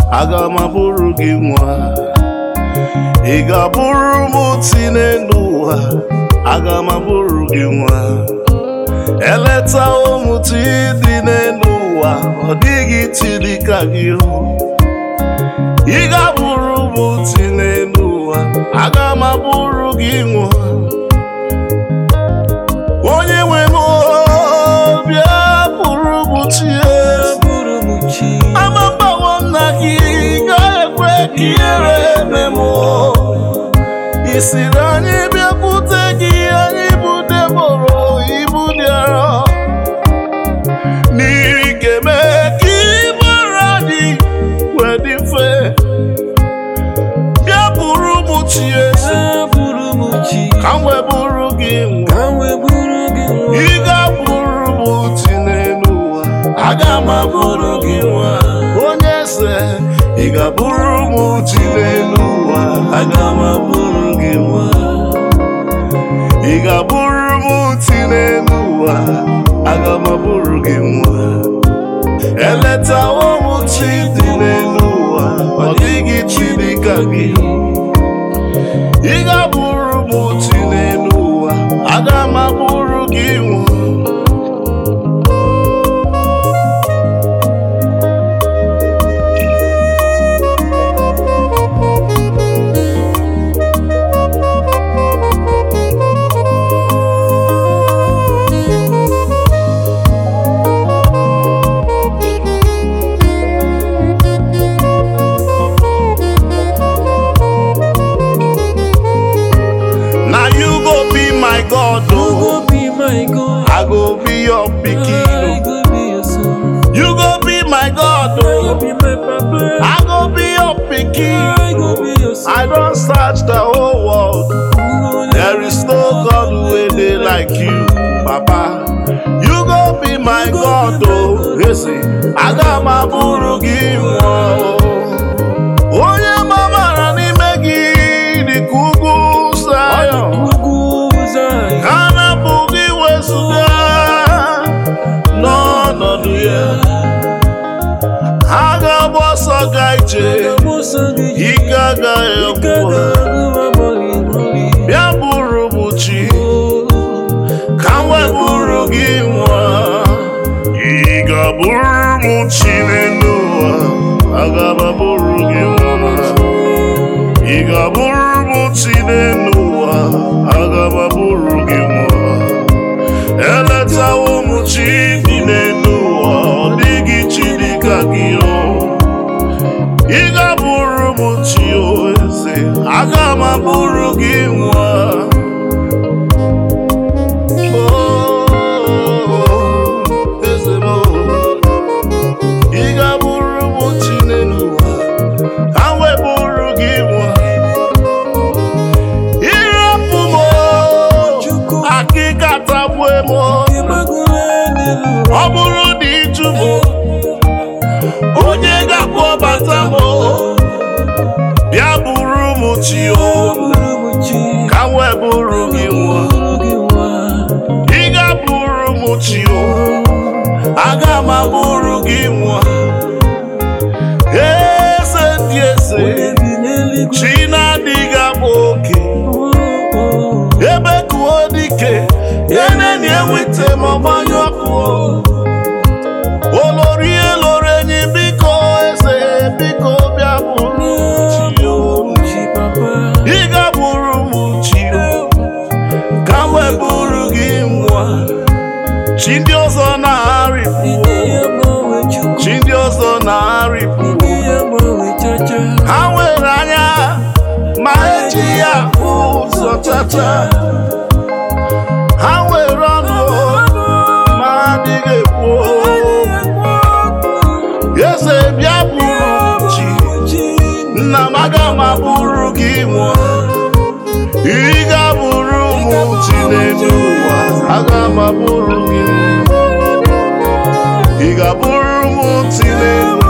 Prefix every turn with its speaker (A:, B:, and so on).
A: aga m abụrụ gị nwa ị ga-abụrụ m ti n'elu ụwa aga m abụrụ gị nwa eleta ụmụ ti dị n'elu ụwa ọ dịghị ti dị ka gị ị ga-abụrụ m ti n'elu ụwa aga m abụrụ gị nwa onye nwe m bịa bụrụ m tie amagbawo nna gị ga-ekwe ka ihere eme m ị siri anyị bịakwute gị anyị bụ deboro ibu dị arọ n'ihi ga-eme ka ịgbara dị wee dị mfe bịa bụrụ m chi eze ka m wee bụrụ gị nwa ị ga-abụrụ m ti n'elu ụwa aga m abụrụ gị nwa onye eze ị ga-abụrụ m ti n'elu ụwa aga m abụrụ gị nwa ị ga-abụrụ m ti n'elu ụwa aga m abụrụ gị nwa eleta ụmụ chi dị n'elu ụwa ọ dịghị chi dị ka gị ị ga-abụrụ m ti n'elu ụwa aga m abụrụ gị nwa na you go be my god oh i go be your pikin oh you go be my god oh i go be your pikin i don search the whole world there is no god wey dey like you papa you go be my god oh eze aga m abụrụ gị nwa oh onye gbabara n'ime gị dịka ugwu Zayọn ka na-apụghị wezụga n'ọnọdụ ya ha ga-agba ọsọ ga ije ike agaghị ọgwụgwọ bịa bụrụ m chi ka m wee bụrụ gị nwa ị ga-abụrụ m chi n'elu ụwa aga m abụrụ gị nwa ị ga-abụrụ m chi n'elu ụwa aga m abụrụ gị nwa eletawo m chi dị n'elu ụwa ọ dịghị chi dị ka gị o ị ga-abụrụ m chi o eze aga m abụrụ gị nwa Oh, eze m, ị ga-abụrụ m chi n'elu ụwa ka m wee bụrụ gị nwa ịrapụ m akịka tagbue m ọ bụrụ na ịjụ m onye ga-akpọ bata m bịa bụrụ m chi o ka m wee bụrụ gị nwa ị ga-abụrụ m chi o aga m abụrụ gị nwa eze ndị eze chi na-adịghị agba oke ebe kuo dike eneni ewite ma ọgbanyụ ọkụ olori eloro enyi biko eze biko bịa bụrụ chi o ị ga-abụrụ m chi o ka m wee bụrụ gị nwa chi ndị ọzọ na-arịpụ chi ndị ọzọ na-arịpụ ha nwere anya ma eji ya hụ ụzọ chacha ha nwere ọnụ ma adịghị ekwu eze bịa bụrụ chi nna m aga m abụrụ gị nwa ị ga-abụrụ m chi n'elu ụwa aga m abụrụ gị ị ga-abụrụ m chi n'elu